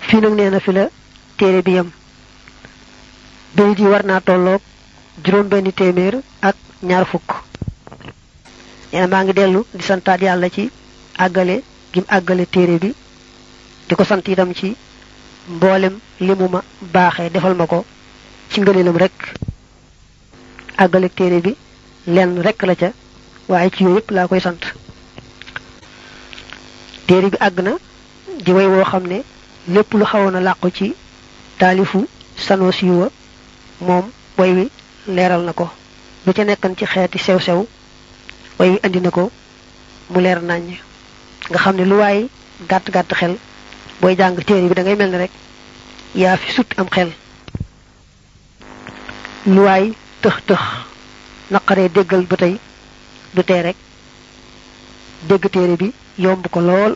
fii nag nee na fi la téere bi yam bayit yi war naa tolloog juróom benn téeméer ak ñaar fukk nee na maa ngi dellu di santaat yàlla ci àggale gim àggale téere bi di ko sant itam ci mboolem li mu ma baaxee defal ma ko ci ngëneelam rek àggale téere bi lenn rek la ca waaye ci yooyu yëpp laa koy sant téere bi àgg na di way woo xam ne lépp lu xawoon a làqu ci taalifu Sanusi wa moom way wi leeral na ko lu ca nekkan ci xeeti sew-sew way wi andi na ko mu leer naññ nga xam ne lu waay gàtt-gàtt xel booy jàng téere bi da ngay mel ni rek yaa fi sut am xel lu waay tëx-tëx naqaree déggal ba tey du tee rek dégg téere bi yomb ko lool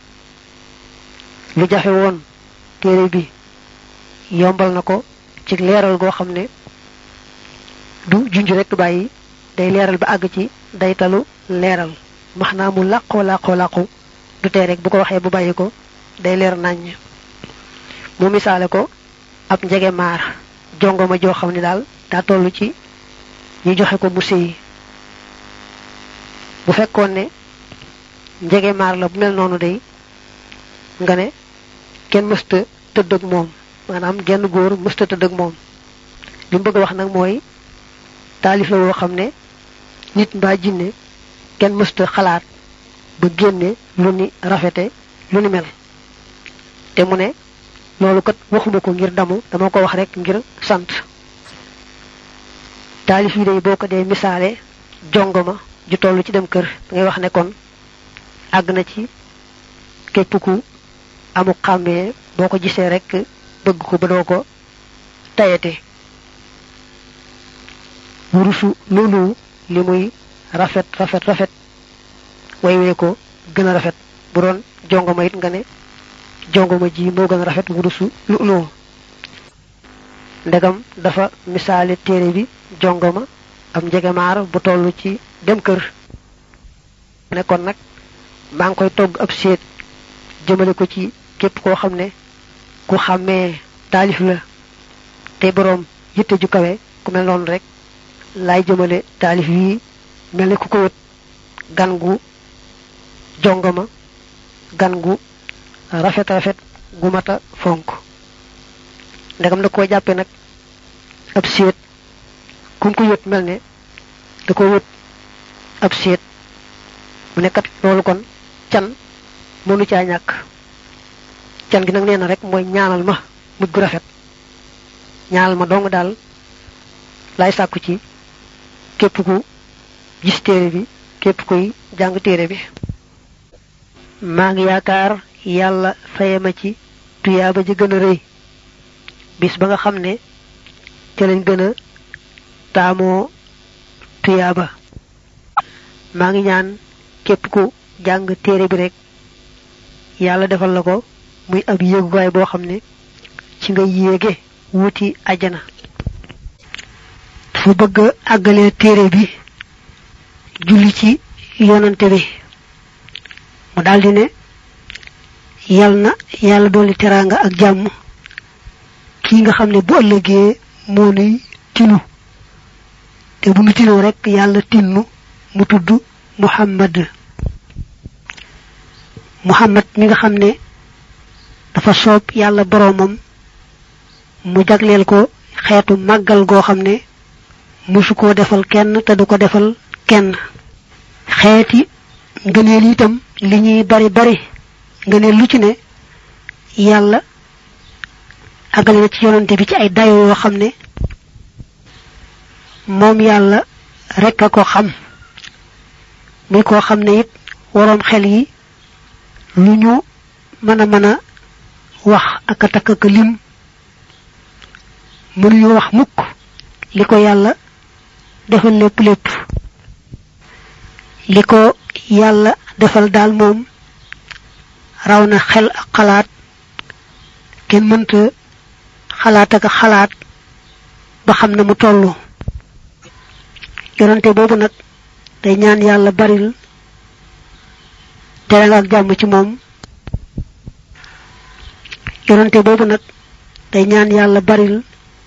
lu jafe woon téere bi yombal na ko ci leeral goo xam ne du junj rek bàyyi day leeral ba àgg ci day talu leeral max naa mu làqoo làqoo làqu du tee rek bu ko waxee bu bàyyi ko day leer naññ mu misaale ko ab njege maar jongoma joo xam ne daal daa toll ci ñu joxe ko musée yi bu fekkoon ne njege maar la bu mel noonu day nga ne kenn mësta tëdd ak moom maanaam genn góor mësta tëdd ak moom li mu bëgg a wax nag mooy taalif la woo xam ne nit mbaa jinne kenn mësta xalaat ba génne lu ni rafete lu ni mel te mu ne loolu kat waxuma ko ngir damu dama ko wax rek ngir sant taalif yi day boo ko dee misaale jongoma ju toll ci dem kër ngay wax ne kon àgg na ci képp ku amu xàmmee boo ko gisee rek bëgg ko ba doo ko tayate wurusu loolu li muy rafet rafet rafet way wee ko gën a rafet bu doon jongoma it nga ne jongoma ji moo gën a rafet wurusu lu loo ndegam dafa misaale téere bi jongoma am njegemaar bu toll ci dem kër ne kon nag maa ngi koy togg ab séet jëmale ko ci képp koo xam ne ku xàmmee taalif la te boroom yitte ju kawe ku mel noonu rek laay jëmale taalif yi mel ni ku ko wët gan gu jongama gan gu rafet rafet gu mata fonk ndegam da koo jàppe nag ab séet kum ko wët mel ne da ko wët ab séet mu nekkat loolu kon can mënu caa ñàkk can gi nag nee na rek mooy ñaanal ma mujj gu rafet ñaanal ma dong daal lay sàkku ci képp ku gis téere bi képp kuy jàng téere bi maa ngi yaakaar yàlla faye ma ci tuyaaba ji gën a rëy bis ba nga xam ne ca lañ gën a taamoo tuyaaba maa ngi ñaan képp ku jàng téere bi rek yàlla defal la ko muy ab yéeguwaay boo xam ne ci nga yéege wuti ajjana dafa bëgg a àggalee téere bi julli ci yonante bi mu daldi ne yal na yàlla dolli teraanga ak jàmm kii nga xam ne bu ëllëgee moo nuy tinu te bu nu tinoo rek yàlla tinnu mu tudd muhammad muhammad mi nga xam ne dafa soob yàlla boroomam mu jagleel ko xeetu màggal goo xam ne musu koo defal kenn te du ko defal kenn xeeti ngëneel itam li ñuy bari bari ngëneel lu ci ne yàlla àggale na ci yonante bi ci ay dayo yoo xam ne moom yàlla rek a ko xam muy koo xam ne it waroom xel yi lu ñu mën a mën a wax ak a takk ak lim mënuñu wax mukk li ko yàlla defal lépp lépp li ko yàlla defal daal moom raw na xel ak xalaat kenn mënta xalaat ak xalaat ba xam na mu tollu yonante boobu nag day ñaan yàlla baril tere nga ak jàmm ci moom yonante boobu nag day ñaan yàlla baril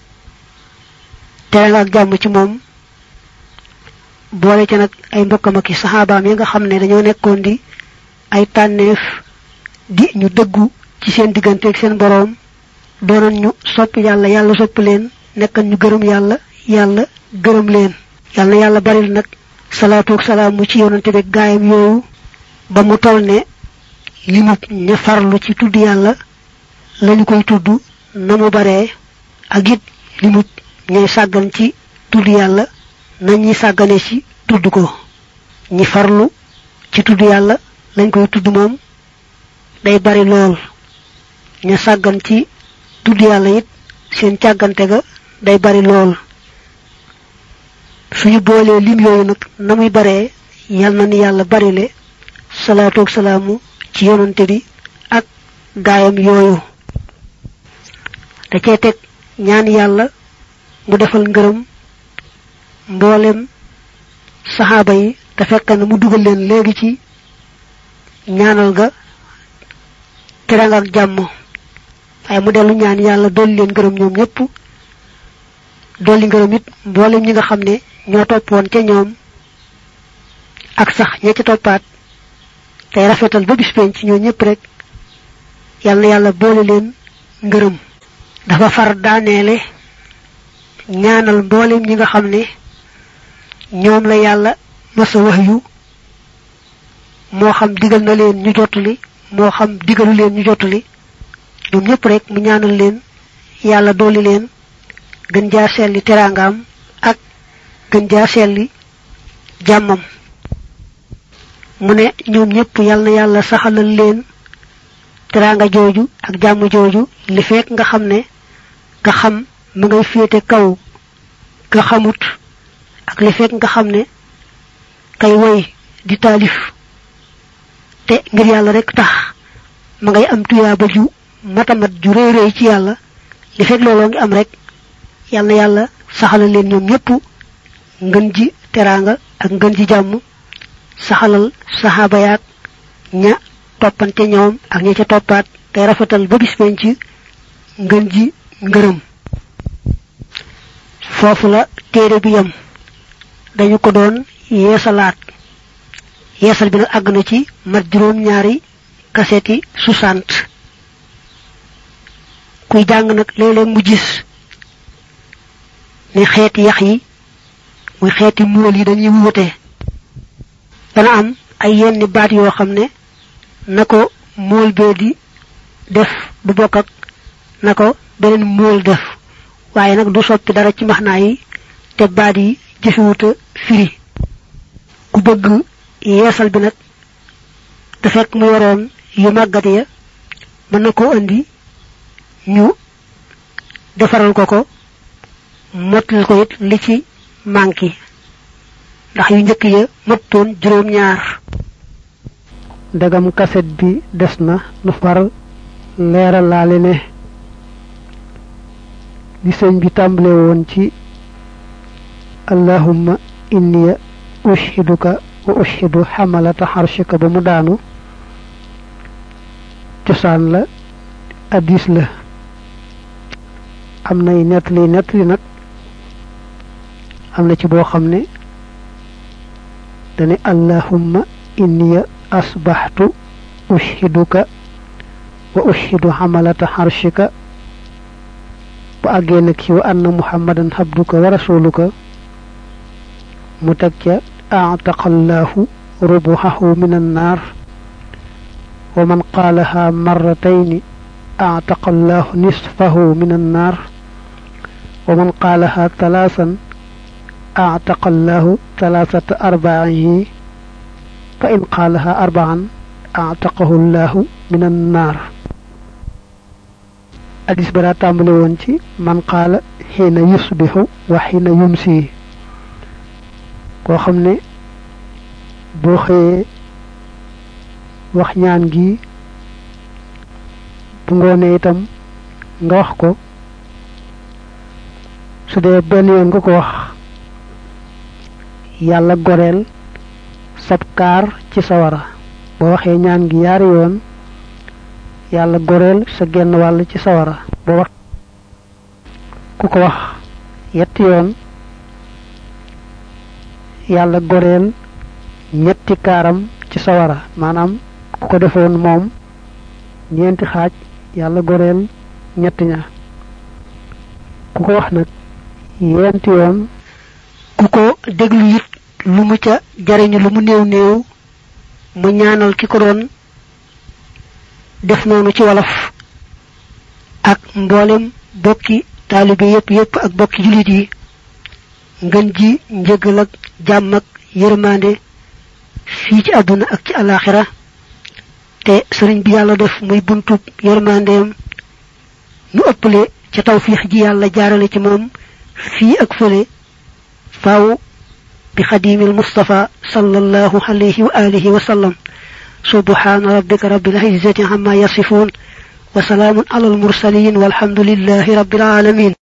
tere nga ak jàmm ci moom boole ca nag ay mbokkam ak i saxaabaam yi nga xam ne dañoo nekkoon di ay tànneef di ñu dëggu ci seen diggante ak seen boroom doonoon ñu sopp yàlla yàlla sopp leen nekkan ñu gërëm yàlla yàlla gërëm leen yàlla na yàlla baril nag salaatu ak salaamu ci yonante bi gaayam yooyu ba mu toll ne li mu ña farlu ci tudd yàlla lañu koy tudd na mu baree ak it li mu ñay sàggan ci tudd yàlla nañuy sàggane ci tudd ko ñi farlu ci tudd yàlla lañ koy tudd moom day bari lool ña sàggan ci tudd yàlla it seen càggante ga day bari lool suñu boolee lim yooyu nag na muy baree yal na ni yàlla barile salaatu ak salaamu ci yonante bi ak gaayam yooyu da cee teg ñaan yàlla mu defal ngërëm mboolem saxaaba yi te fekk na mu dugal leen léegi ci ñaanal ga teranga ak jàmm waaye mu dellu ñaan yàlla dolli leen ngërëm ñoom ñëpp dolli ngërëm it mboolem ñi nga xam ne ñoo toppoon ca ñoom ak sax ña ca toppaat tey rafetal ba bis penc ci ñoo ñëpp rek yal na yàlla boole leen ngërëm dafa far daaneele ñaanal mboolem ñi nga xam ne ñoom la yàlla masa wax yu moo xam digal na leen ñu jottali moo xam digalu leen ñu jottali ñoom ñëpp rek mu ñaanal leen yàlla dooli leen gën jaa selli teraangaam ak gën jaa selli jàmmam mu ne ñoom ñëpp yal na yàlla saxalal leen teraanga jooju ak jàmm jooju li fekk nga xam ne nga xam mu ngay féete kaw nga xamut ak li fekk nga xam ne kay woy di taalif te ngir yàlla rek tax ma ngay am tuyaaba ju matamat ju réy réy ci yàlla li fekk looloo ngi am rek yal na yàlla saxalal leen ñoom ñëpp ngën ji teraanga ak ngën ji jàmm saxalal saxaaba yaag ña toppante ñoom ak ña ca toppaat tey rafetal ba bis penc ngën ji ngërëm foofu la téere bi yam dañu ko doon yeesalaat yeesal bi nag àgg na ci mat juróom ñaari kaseti soixante kuy jàng nag léeg-léeg mu gis ni xeeti yax yi muy xeeti muul yi dañuy wuute dana am ay yenn baat yoo xam ne na ko mool bee di def du bokk ak na ko beneen mool def waaye nag du soppi dara ci maxnaa yi te baat yi jëfewuta firi ku bëgg yeesal bi nag da fekk mu yoroon yu màggat ya mën na koo indi ñu defaral ko ko mottal ko it li ci manki ndax yu njëkk ya mottoon juróom ñaar ndegam kaset bi des na nu far leeral laale ne li sëñ bi tàmbale woon ci allahumma inni ushiduka wa ushidu xamalata xarshika ba mu daanu cosaan la addis la am nay nettali nettali nag am na ci boo xam ne dane allahumma inni asbaxtu ushiduka wa ushidu xamalata xarshika bu àggee nag ci wa anna muhammadan habduka wa rasuluka mu teg ca aataqallahu rubuhahu min annaar wa man qaalaha marratayni aataqallahu nisfahu min annaar wa man qaalaha talaasan aataqallahu talaasata arbaihi fa in qaalaha arbaan aataqahu llahu min annaar hadis ba daa tàmbale woon ci man qaala xiina yusbixu wa xiina yumsi koo xam ne boo xëyee wax ñaan gi bu ngoonee itam nga wax ko su dee benn yoon nga ko wax yàlla goreel sab kaar ci sawara boo waxee ñaan gi yaari yoon yàlla goreel sa genn wàll ci sawara boo wax ku ko wax yetti yoon yàlla goreel ñetti kaaram ci sawara maanaam ku ko defoon moom ñeenti xaaj yàlla goreel ñetti ña ku ko wax nag yenti yoon ku ko déglu it lu mu ca jariñu lu mu néew néew mu ñaanal ki ko doon def noonu ci wolof ak mboolem bokki taalibe yépp yépp ak bokki julit yi ngën ji njëgal ak jàmm ak yërmande fii ci àdduna ak ci alaxira te sëriñ bi yàlla def muy buntub yërmandeem nu ëppale ca tawfiix ji yàlla jaarale ci moom fii ak fële faaw bi xadimil mustafa sallallahu alayhi wa alihi wa sallam سبحان ربك رب العزة عما يصفون وسلام على المرسلين والحمد لله رب العالمين